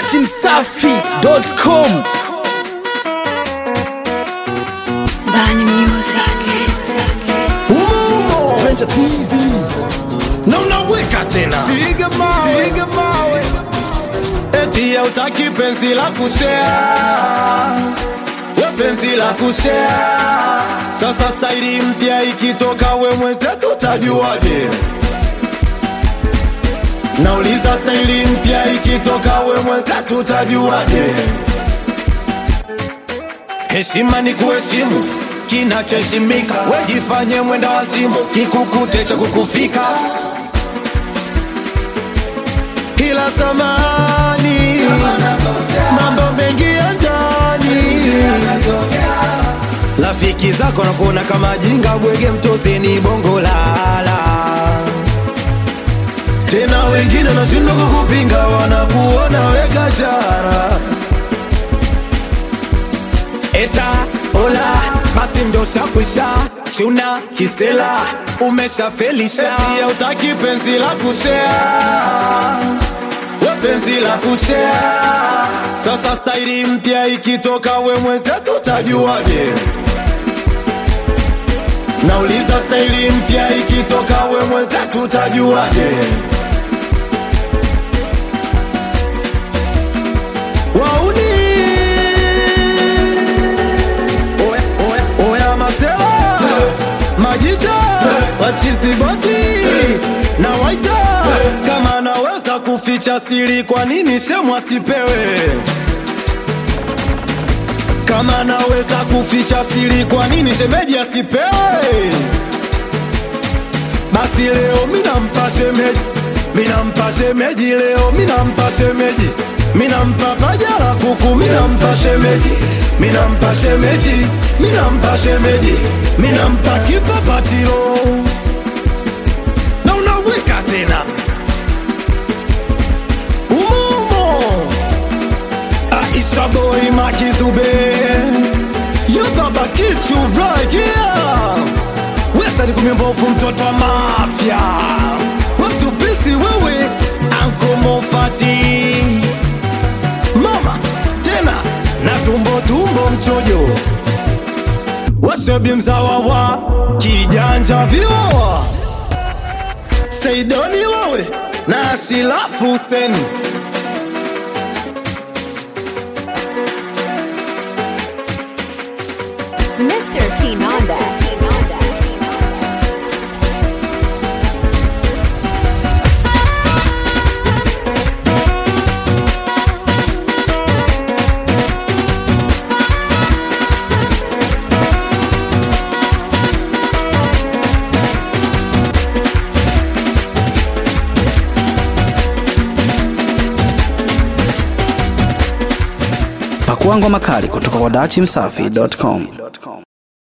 datimsafi.com Bani Music. Umo Venture TZ na unaweka tena Piga mawe, piga mawe. eti hautaki penzi la kushea we penzi la kushea sasa staili mpya ikitoka we mwenzetu tajuaje nauliza staili mpya ikitoka we mwenzetu tajuaje heshima ni kuheshimu kinachoheshimika wejifanye mwenda wazimu kikukute cha kukufika ila zamani mambo mengi ya ndani rafiki zako nakuona kama jinga bwege mtoseni bongo lala tena wengine nashindwa kukupinga wanakuona weka jara eta ola basi mdosha kwisha chuna kisela umeshafelisha eti hautaki penzi la kushea we penzi la kushea sasa staili mpya ikitoka we mwenzetu tajuaje nauliza staili mpya ikitoka we mwenzetu tajuaje wauni oya, oya, oya masewa majita wachiziboti na waita kama anaweza kuficha siri kwa nini shemu asipewe kama anaweza kuficha siri kwa nini shemeji asipewe basi leo minampa shemeji minampa shemeji leo minampa shemeji minampa paja la kuku minampa shemeji minampa shemeji minampa shemeji minampa kipapatilo na unaweka tena umumo Aisha boy makizube yo baba kichu right here wesa ni kumimbovu mtoto wa mafya watu bisi wewe anko mofati mama tena na tumbo tumbo mchojo washebi mzawa wa kijanja viwawa seidoni wawe na shilafu huseni Mr. Kinanda. Pakua ngoma kali kutoka kwa datimsafi.com.